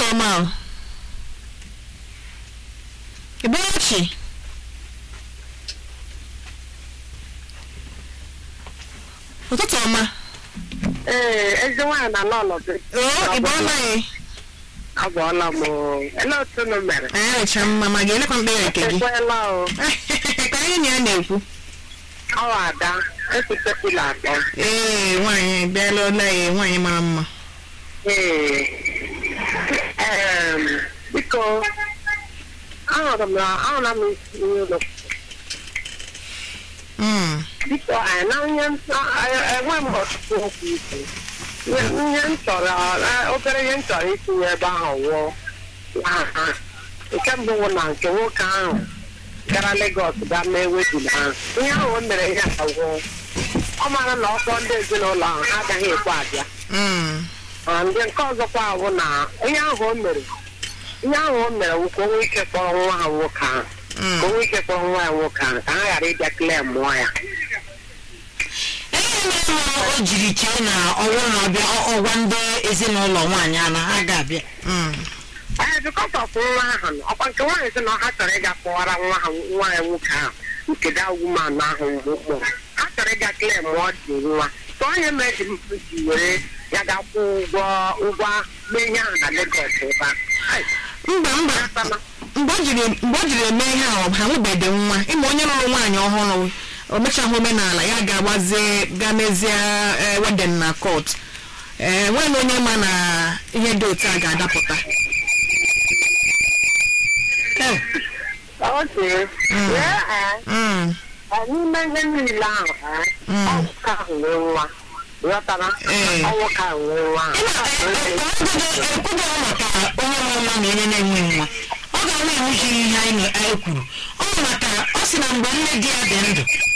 ọma o Ibechi ụtụtụ ọma Ee, ezi nwaanyị na n'ọnọdụ. oo ị bọọla ya Agwọọla m o. Elee otu unu mere? anyị recha mma ma ga-elekwa mkpere nke gị Ekweela o. ka anyị na ya na-ekwu Ọ ada. Ekwutepụla atọ. ee nwaanyị bịala ọla ya nwaanyị mara mma Ee. Em, biko, ahụrụ m na ahụrụ m isi ụlọ. Mm, Biko, anyị na ihe enwe m ọtụtụ okwu ikwu. Ihe ihe m chọrọ, eh, obere ihe m chọrọ itinye ebe ahụ wụọ. aha. Nke mbụ bụ na nke nwoke ahụ gara Legọs gaa mee wedin ahụ. Ihe ahụ o mere ya agwụ. Ọ mara na ọkpọ ndị ezinụlọ ahụ ha agaghị ekwe abịa. mm, Ma ndị nke ọzọkwa bụ na ihe ahụ o mere ihe ahụ o mere wụ ka o nwee ike kpọrọ nwa ha nwoke ahụ mm. ka o nwee ike kpọrọ nwa ya nwoke ahụ ka ha ghara ịbịa klee mụọ ya Ihe mere o jiri chee na ọnwụ na ọbịa ọgwa ndị ezinụlọ nwaanyị a na ha ga-abịa Mm, ee bikọs ọf nwa ahụ nọ. ọkwa nke nwaanyị sị na ha chọrọ ịga kpọwara nwa ha nwa ya nwoke ahụ nke da wuman ahụ mgbe mkpụrụ ha chọrọ ịga klee mụọ dị nwa tụ onye mere ji were ya ga-akwụ ụgwọ ụgwọ mee ihe ahụ na Legọs ebe a Ai, mba mba ya sana. mgbe ọ jiri mgbe ọ jiri eme ihe ahụ ha nwebede nwa ịma onye lụrụ nwaanyị ọhụrụ o mechaghị omenala ya ga-agbazie ga mezie eh, wedin na kot ee nweghị onye ma na ihe dị otu a ga-adapụta Eh, Oke. Mm. Ee, ee. mm, Ọ n'ime ihe niile ahụ ee, Mm. ọ nwoke ahụ nwee nwa ghọtara Ee. ọ nwoke ahụ nwee nwa Ịma, eh, eh, ekwughị ekwughị maka onye mụrụ nwa na onye na-enwe nwa ọ ga-enwe iwu jiri ihe anyị na- anyị kwuru ọ bụ maka ọ sị na mgbe nne di ya dị ndụ